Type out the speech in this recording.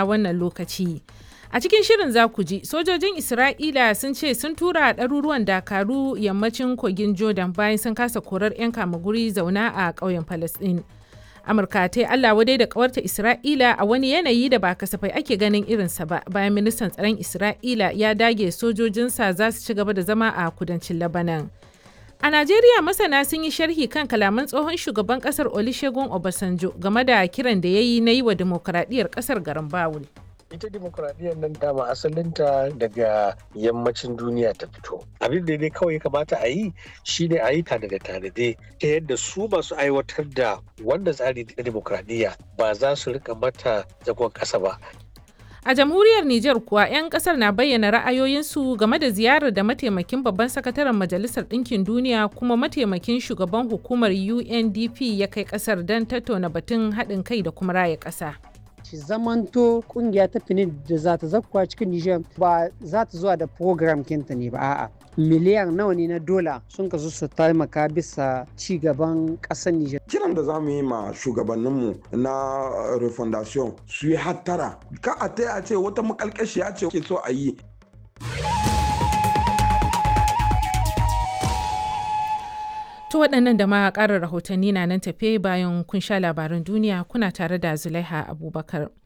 na wannan lokaci. A cikin shirin za ku ji sojojin Isra'ila sun ce sun tura ɗaruruwan dakaru yammacin kogin Jordan bayan sun kasa korar 'yan kamaguri zauna a ƙauyen Falasɗin. Amurka ta yi Allah wadai da ƙawarta Isra'ila a wani yanayi da ba kasafai ake ganin irinsa ba bayan ministan tsaron Isra'ila ya dage sojojinsa za su ci gaba da zama a kudancin Labanan. A Najeriya masana sun yi sharhi kan kalaman tsohon shugaban kasar Olusegun Obasanjo game da kiran da ya yi na yi wa dimokuraɗiyyar kasar garin Bawul. ita demokuraɗiyyar nan dama asalinta daga yammacin duniya ta fito abin da dai kawai kamata a yi shine a yi tanade tanade ta yadda su masu aiwatar da wanda tsari na demokuraɗiyya ba za su rika mata zagon ƙasa ba A jamhuriyar Nijar kuwa 'yan kasar na bayyana ra'ayoyinsu game da ziyarar da mataimakin babban sakataren Majalisar Ɗinkin Duniya kuma mataimakin shugaban hukumar UNDP ya kai kasar don tattauna batun haɗin kai da kuma raya ƙasa. shi zamanto kungiya ta fini da za ta zakkuwa cikin Nijar ba za ta zuwa da program kinta ne ba a'a miliyan nawa ne na dola sun kasu su taimaka bisa ci gaban ƙasar Nijar. Kiran da za mu yi ma shugabanninmu na refondation su yi hattara ka a ta a ce wata makalkashiya ce ke so a yi To waɗannan da ma ƙarin rahotanni na nan tafe bayan kun sha labaran duniya kuna tare da Zulaiha Abubakar.